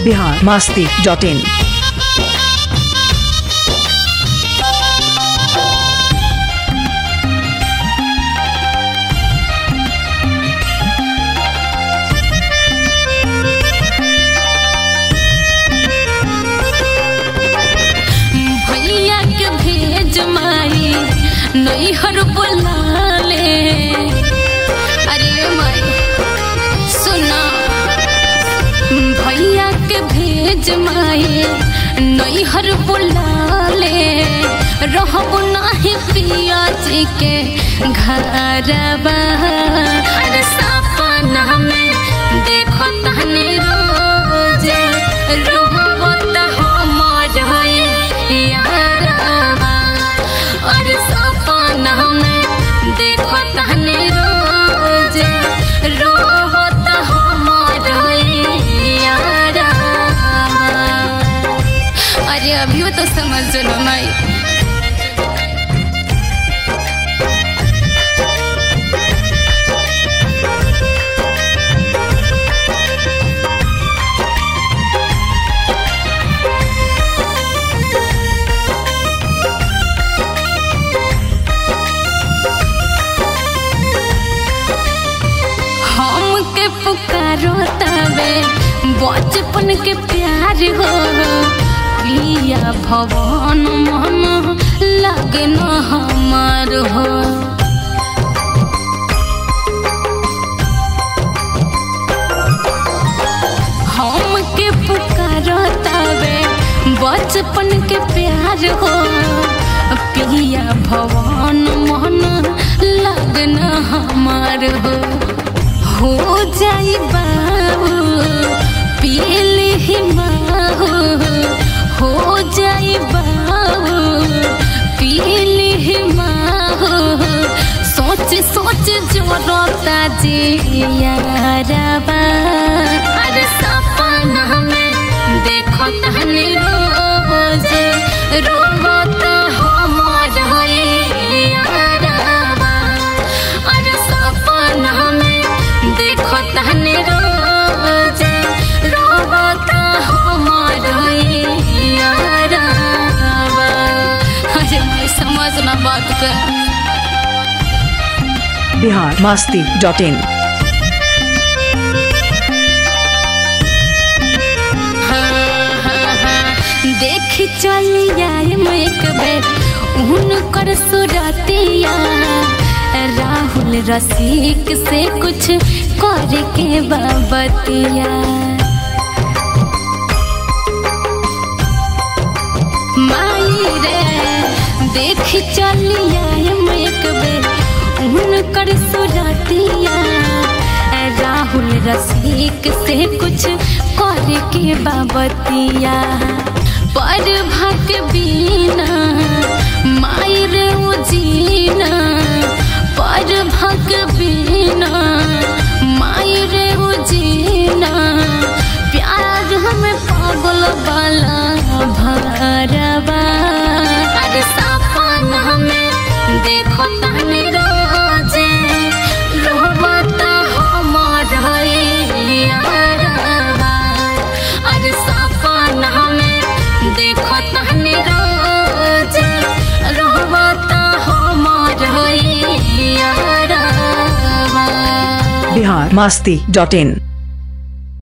Bihar Masti dot in भैया के भेज माई नैहर बोलाले अरे माई सुना भैया के भेज माई नैहर बोलाले रहब नाही पिया जी के घरबा अरे सपना में देखो तहने रोज रहब त हमर यारबा और सपना में देखो तहने रोज रहब त हमर यारबा अरे अभियो तो समझ लो माई हम के पुकारो तबे बचपन के प्यार हो पिया भवन मन लगे न हमार हो हम के पुकारो तबे बचपन के प्यार हो पिया भवन मन लगन हमार हो हो जाई बाबू पील ही माहू हो जाई बाबू पील ही माहू सोच सोच जोरता जी यारबा अरे सपना में देखो तहने रोज रोबत हमर यारबा अरे सपना में देखो तहने रोज रोबत हमर यारबा अरे मैं समझना बात कर बिहार मास्ती डॉट इन देख चलिया एक बेर उनकर सुरतिया राहुल रसिक से कुछ करे के बाबतिया माई रे देख चलिया एक बेर उनकर सुरतिया राहुल रसिक से कुछ करे के बाबतिया पर भक बीना माई रे उजीना पर भक बीना माई रे उजीना प्यार हमें पागल वाला भरबा अरे सपना में देखो तने रोजे रोबत हमर यारबा अरे सपना में देखो तने रोजे रोबत हमर यारबा बिहार मास्ती डॉट इन